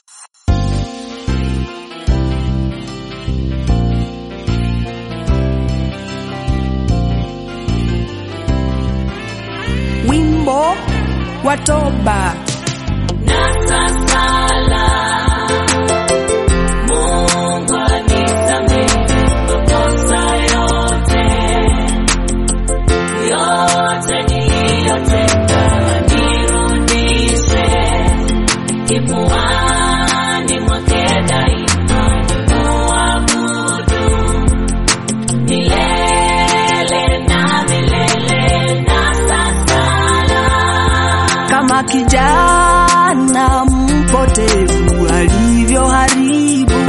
wimbo wa toba na sasala Mungu anisamehe makosa yote yote niliyotenda, nirudishe kifuani mwake daima, nimuabudu milele na milele na sasala kama kijana mpotevu alivyoharibu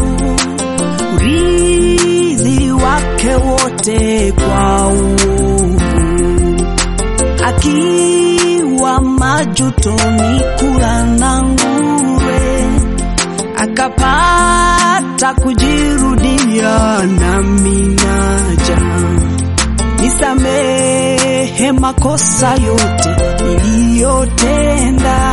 urithi wake wote kwa uovu, akiwa majutoni kula na nguruwe, akapata kujirudia nami naja nisamehe makosa yote niliyotenda,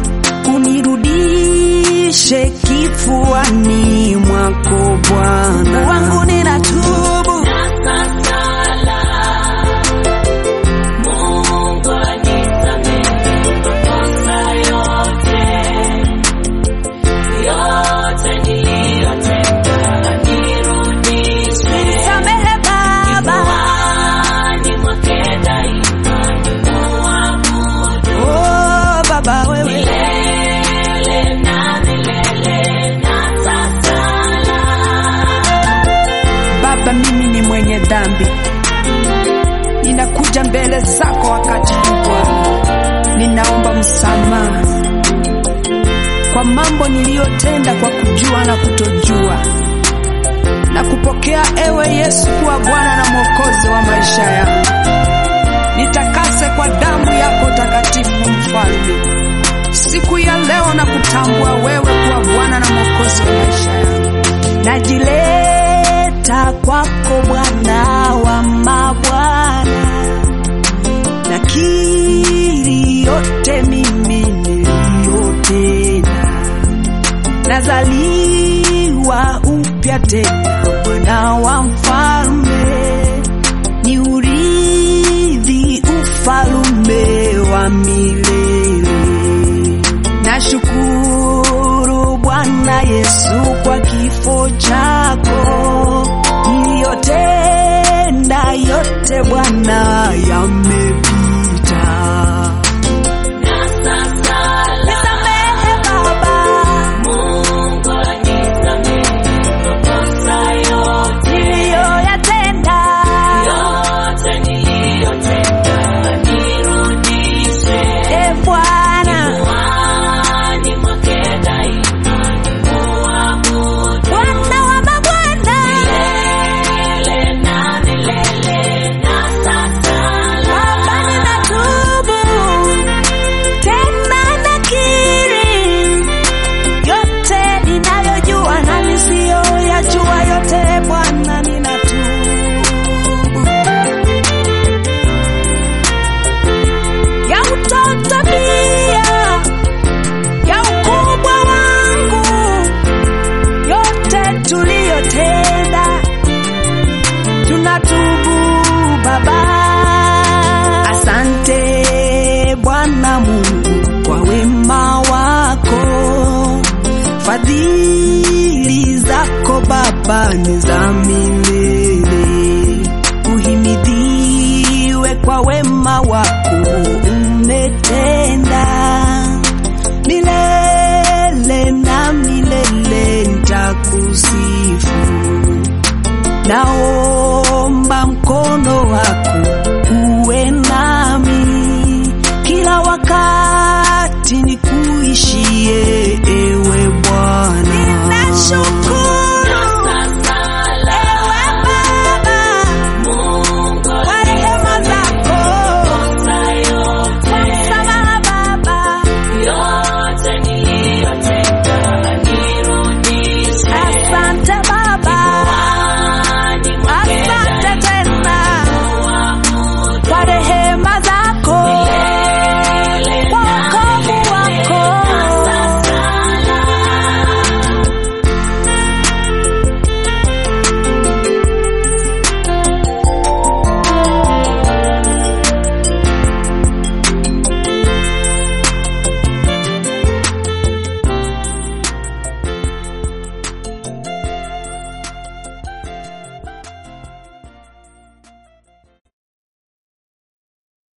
unirudishe kifuani mwako Bwana wangu, ninatubu Sasala, Mungu anisamehe makosa yote, yote niliyotenda, nirudishe samehe Baba, kifuani mwake daima, nimuabudu oh Baba wewe milele na milele na sasala. Baba, mimi ni mwenye dhambi, ninakuja mbele zako wakati huu Bwana, ninaomba msamaha kwa mambo niliyotenda kwa kujua na kutojua, na kupokea ewe Yesu kuwa Bwana na Mwokozi wa maisha yangu. Nitakase kwa damu yako takatifu, Mfalme. Siku ya leo na kutambua wewe kuwa Bwana na Mwokozi wa maisha yangu najileta kwako Bwana wa mabwana, nakiri yote mimi niliyotenda, nazaliwa upya tena, mwana wa mfalme, ni urithi ufalume wa milele. Nashukuru Bwana Yesu kwa kifo chako, niliyotenda yote Bwana yamepita. Nisamehe Baba, Mungu anisamehe makosa yote, niliyoyatenda yote niliyotenda, nirudishe e Bwana, kifuani mwake daima, nimuabudu Bwana wa mabwana, milele na milele na sasala. Baba ninatubu tena nakiri yote ninayojua na nisiyoyajua yote Bwana ninatubu ya utoto pia ya ukubwa wangu yote tuliyotenda tunatubu Baba. Asante Bwana Mungu kwa wema wako, fadhili zako Baba ni za milele. Uhimidiwe kwa wema wako umetenda milele na milele, nitakusifu naomba mkono wako